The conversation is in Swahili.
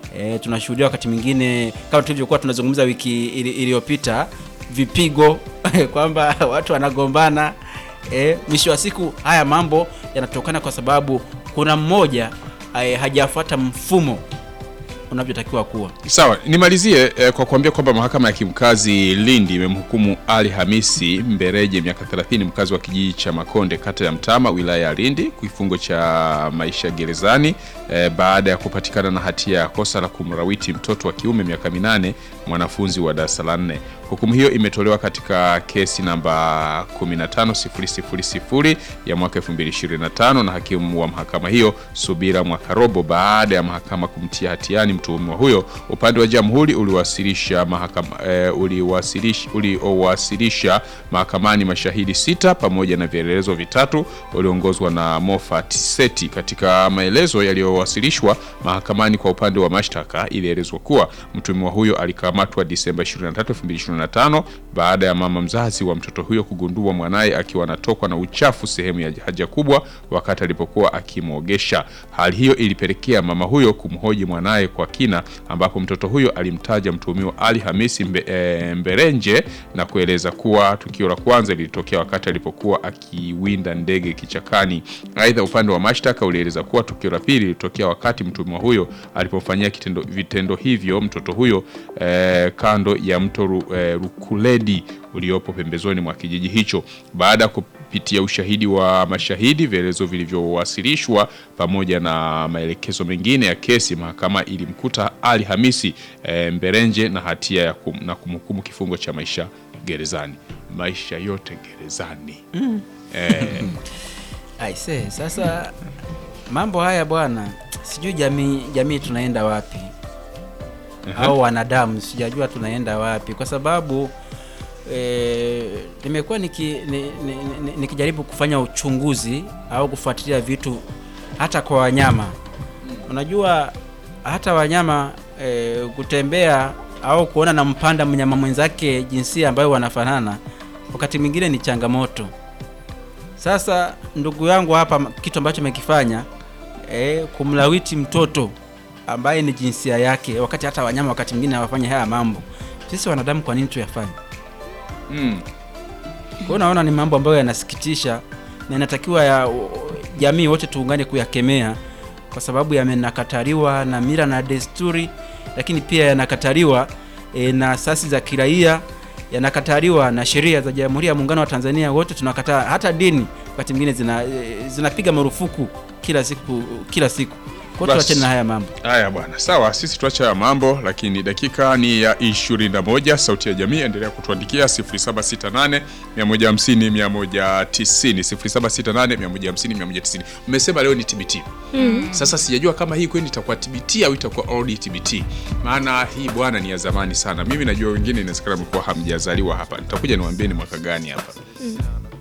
E, tunashuhudia wakati mwingine kama tulivyokuwa tunazungumza wiki ili- iliyopita vipigo kwamba watu wanagombana. E, mwisho wa siku haya mambo yanatokana kwa sababu kuna mmoja e, hajafuata mfumo unavyotakiwa kuwa. Sawa, nimalizie eh, kwa kuambia kwamba mahakama ya kimkazi Lindi imemhukumu Ali Hamisi Mbereje miaka 30 mkazi wa kijiji cha Makonde kata ya Mtama wilaya ya Lindi kifungo cha maisha gerezani eh, baada ya kupatikana na hatia ya kosa la kumrawiti mtoto wa kiume miaka minane mwanafunzi wa darasa la nne. Hukumu hiyo imetolewa katika kesi namba 15000 ya mwaka 2025 na hakimu wa mahakama hiyo Subira Mwakarobo baada ya mahakama kumtia hatiani mtuhumiwa huyo. Upande wa jamhuri uliwasilisha mahakama eh, uliwasilisha uliowasilisha mahakamani mashahidi sita pamoja na vielelezo vitatu uliongozwa na Moffat Seti. Katika maelezo yaliyowasilishwa mahakamani kwa upande wa mashtaka, ilielezwa kuwa mtuhumiwa huyo alikamatwa Disemba 23, 2025 baada ya mama mzazi wa mtoto huyo kugundua mwanaye akiwa anatokwa na uchafu sehemu ya haja kubwa wakati alipokuwa akimwogesha. Hali hiyo ilipelekea mama huyo kumhoji mwanaye kwa kina, ambapo mtoto huyo alimtaja mtuhumiwa Ali Hamisi Mbe, e, Mberenje na kueleza kuwa tukio la kwanza lilitokea wakati alipokuwa akiwinda ndege kichakani. Aidha, upande wa mashtaka ulieleza kuwa tukio la pili lilitokea wakati mtuhumiwa huyo alipomfanyia kitendo vitendo hivyo mtoto huyo eh, kando ya mto Ru, eh, Rukuledi uliopo pembezoni mwa kijiji hicho. Baada ya kupitia ushahidi wa mashahidi, vielezo vilivyowasilishwa pamoja na maelekezo mengine ya kesi, mahakama ilimkuta Ali Hamisi eh, Mberenje na hatia ya kum, na kumhukumu kifungo cha maisha gerezani, maisha yote gerezani. Eh, Aise, sasa mambo haya bwana, sijui jamii jamii tunaenda wapi au wanadamu sijajua tunaenda wapi, kwa sababu eh, nimekuwa niki, ni, ni, ni, nikijaribu kufanya uchunguzi au kufuatilia vitu hata kwa wanyama. Unajua hata wanyama eh, kutembea au kuona na mpanda mnyama mwenzake jinsia ambayo wanafanana, wakati mwingine ni changamoto. Sasa ndugu yangu hapa, kitu ambacho amekifanya eh, kumlawiti mtoto ambaye ni jinsia yake, wakati hata wanyama wakati mwingine hawafanya haya mambo. Sisi wanadamu kwa nini tuyafanye? mm, Kwa hiyo naona ni mambo ambayo yanasikitisha na inatakiwa ya jamii wote tuungane kuyakemea, kwa sababu yamenakataliwa na mila na desturi, lakini pia yanakataliwa e, na asasi za kiraia, yanakataliwa na sheria za Jamhuri ya Muungano wa Tanzania. Wote tunakataa, hata dini wakati mwingine zina e, zinapiga marufuku kila siku kila siku. Kwa hiyo Basi. tuachane na haya mambo. Haya bwana, sawa, sisi tuache haya mambo, lakini dakika ni ya 21. Sauti ya Jamii, endelea kutuandikia 0768 150 190, 0768 150 190. Mmesema leo ni TBT. Sasa sijajua kama hii kweli itakuwa TBT au itakuwa old TBT, maana hii bwana ni ya zamani sana. Mimi najua wengine inawezekana mlikuwa hamjazaliwa hapa, nitakuja niwaambie ni mwaka gani hapa.